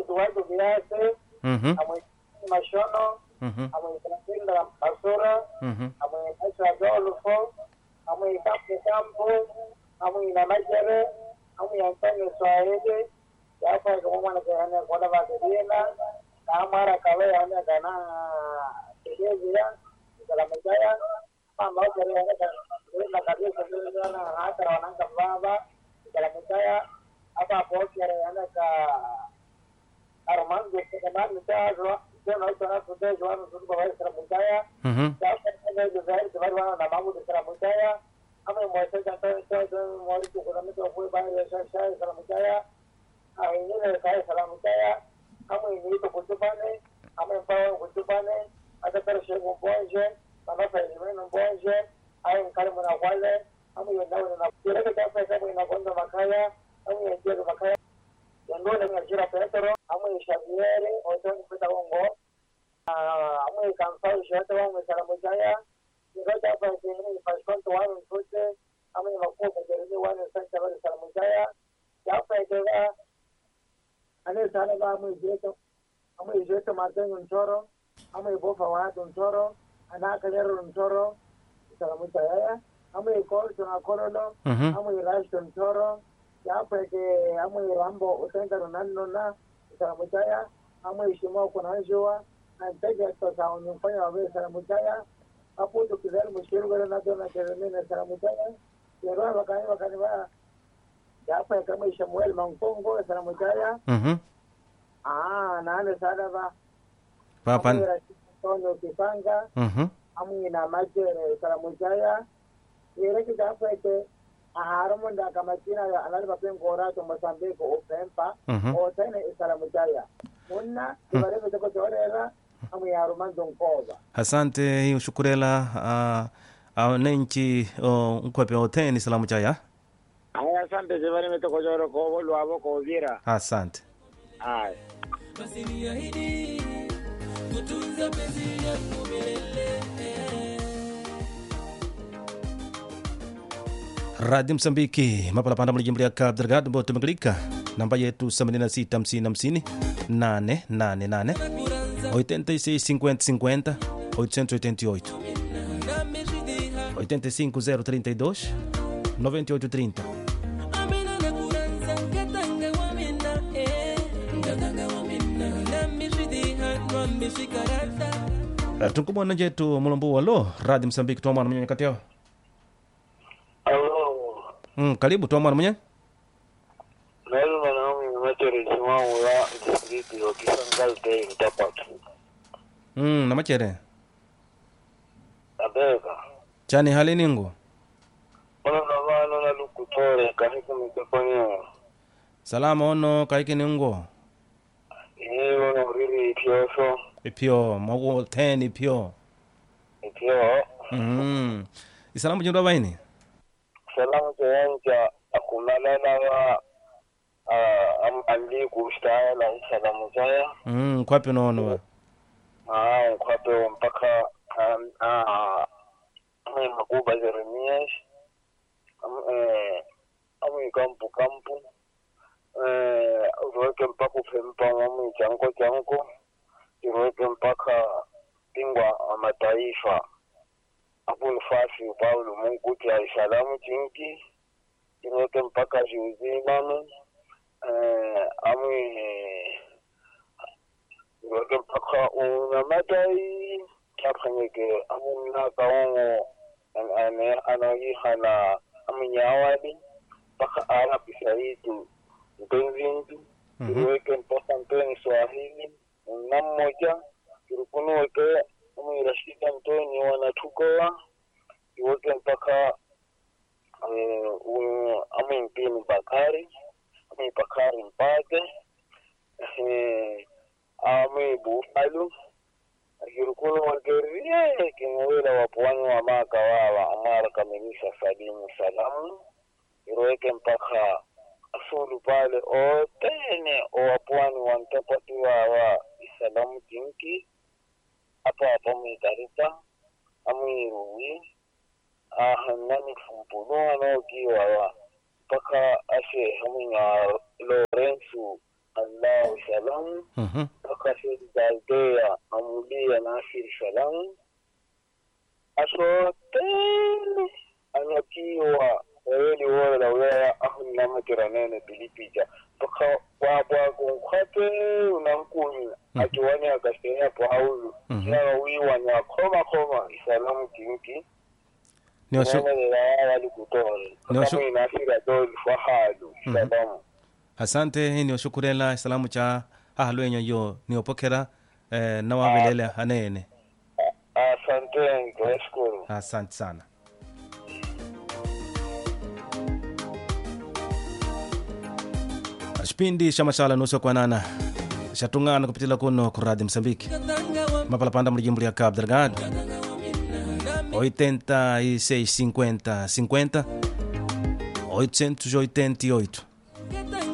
tuwatu kiasi Mhm. amwe mashono Mhm. amwe Ibrahim basura Mhm. amwe Aisha Adolfo amwe Kapu Kampu amwe na Majere amwe Antonio Swahili yapo kama mwana kana kwa ba kedina na mara kawe ana kana kedira kala mjaya mama kare ana kana na kabisa kana hata wananga baba kala mjaya hapa hapo kare ana ka Armando que demanda mjaya yo no sana kude yo no suko ba kala mjaya Mhm. na mambo de kala mjaya ama mwese kata kata mwali kwa mtu kwa baya shasha kala mjaya ingine kae salamu kaya kama inaitwa kutupane ama mpawa kutupane hata kare shego bonje manafa elimeno bonje ay nkale mwana kwale ama yendawo na kireke kafa kama inakonda makaya ama yenjero makaya yandone ngajira petro ama ishabiere otoni pita wongo ama ikamsa ishete wangu salamu kaya ngoja hapa ni paskonto wanu mfute ama ni makuwa kajereni wanu sasa bali salamu kaya yapa ikawa ane sana ba mu jeto amu jeto martin ntoro amu ibofa watu ntoro ana kalero ntoro salamu tayaya amu ikol tuna kololo Mhm. amu irashto ntoro ya peke amu rambo utenda ronaldo na salamu taya amu ishimo kuna jua antege to sa unifanya wawe salamu taya apu to kidel mushiru gara na dona keremene salamu taya yero wakani wakani ba ya peke kama Samuel Mankongo salamu taya Mhm. Ah, nane sada ba. Papa. Amira Antonio Kipanga, Mhm. amu ina majere salamu jaya. Yere ki da fete a haramun da kama kina da alal bafin gora to Mozambique o Pempa Mhm. o tane salamu jaya. Munna ibare ko ko torera amu ya roman don koba. asante hiyo shukurela uh, wananchi uh, nkwepe oteni salamu chaya Aya asante jibari metoko joro ko bolu abo ko vira. asante Aya. basi niahidi kutunza penzi lako milele radio msambiki mapalapanda mlijimbo lya cabo delgado mbo tumekalika namba yetu 76 888 8650 888 nameshidiha 85032 9830 amina nakuranza nkatanga wamina eh. nkatanga wamina nameshidiha nwameshikarata Uh, tunkumwona jetu mulombo walo radio msambiki twamwana mwenye kati yao Alo, mm, karibu twamwana mwenye nalo mwanaume mmeteri simamu ya distriti wa Kisangal Day Mtapatu. mm, namachere Abeka. chani hali ningu Ono na vano na lukutore kahiku mitekonyo. salama ono kaiki ningo Iye ono riri itioso. ipyo mogo ten ipyo Itio. mm. isalamu jindwa baini Salamu chayancha akumalala wa ah, am andi kushtaa la salamu chaya. mm, kwapi nono wa Ah, nkwape mpaka um, ah, amwe makuba Jeremias. Am- eh, amwe kampu kampu. Eh, uweke mpaka ufempa amwe chanko chanko. Iweke mpaka bingwa wa mataifa. Abu nafasi Paulo Mungu tia salamu chinki. Iweke mpaka Juzimanu. Eh, amwe iweke mpaka unamatai kaphanyeke amunna kaongo ane anaihana aminyawali mpaka arabi saitu mpenzintu Mhm. iweke mpaka mpeni swahili na mmoja kirikunuweke amwirashida mpeni wanatukowa iweke mpaka eh, u- amwimpini bakari amwibakari mpate eh, ame bufalu akirukulu wagerie kingwila wapwani wa maka wawa amara kamilisha salimu salamu iroweke mpaka asulu pale otene owapwani wantapati wawa isalamu tinki apa apa mwitarita amwiruwi ahanani fumpunu anokiwawa mpaka ashe hamwinya lorensu allahu salam salamu Mhm. mpaka Saidi za Aldea amulia Nasiri salamu asotele anyakiwa waweli wore la wilaya ahun namakira nene pilipija mpaka wabwagunkwate unankuni akiwani akasenya paulu Mhm. nawa wiwani akoma koma isalamu kinki niwashu nenelela wali kutole Niwashu- kama inasira doli fahalu salamu asante niwashukurela salamu cha ahalwenyo yo niopokera eh, nawavelele anene asanteni tunashukuru asante sana xipindi xa maxala nuso kwanana xa tungana kupitila kuno ku radio msambiki katanga wa mapalapanda mulijimbo lya cabo delgado katanga wa mina nami 86 50 50 888